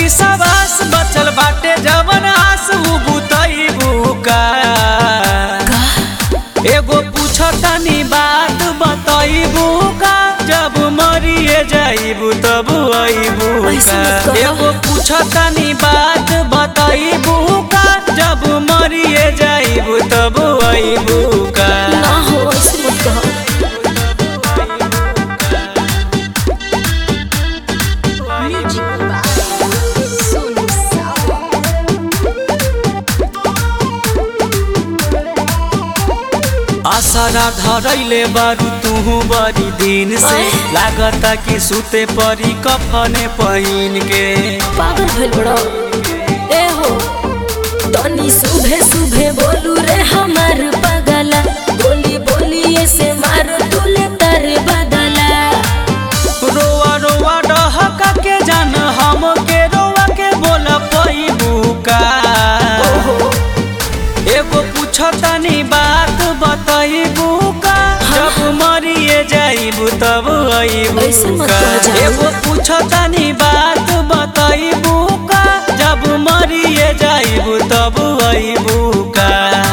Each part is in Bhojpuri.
विश्वास बचल बाटे जवन आस उ बुतईबू का एगो पूछतानी बात बतईबू का जब मरिए जाइबू तब अईबू ऐसे का मत कहो। एगो पूछतानी बात बतईबू का जब मरिए जाइबू तब अईबू का ना हो ऐसे मत कहो आसरा धरैले बारू तुहू बड़ी दिन से अय। लागता कि सुते परी कफने पहिन के पागल भइल बड़ो ए हो तनी सुबह सुबह बोलू रे हमार पगला बोली बोली ऐसे मारो तुले तर बदला रोआ रोआ डहका के जान हम के रोआ के बोल पैबू का ओहो एगो पूछतानी बात बतईबू का जब मरिए जाइबू तब अईबू ऐसे मत का कह जान। एगो पूछतानी बात बतईबू का जब मरिए जाइबू तब अईबू का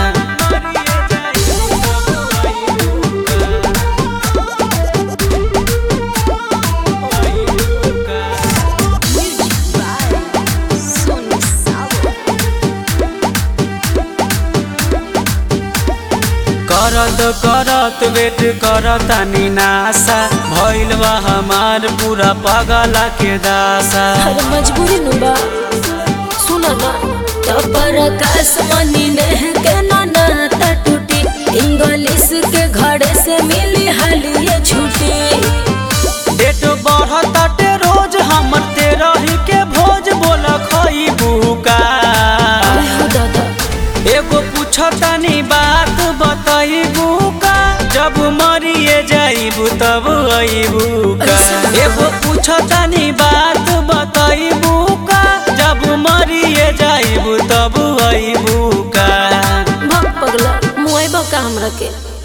करत करत वेट करतानी नासा भइल बा हमार पूरा पगला के दासा हर मजबूरी नु बा सुना ना तपर आकाश मनी नेह के ना नाता टूटी इंग्लिश के घड़े से मिली हालिए छुट्टी डेट बढ़ताटे रोज हमर तेरही के भोज बोल खइबू का आय हो दादा एगो पूछतानी बात बतईबू का जब मरिए जाइबू तब अईबू का एगो पूछतानी बात बतईबू का जब मरिए जाइबू तब अईबू का भग पगला मुआइबा का हमरा के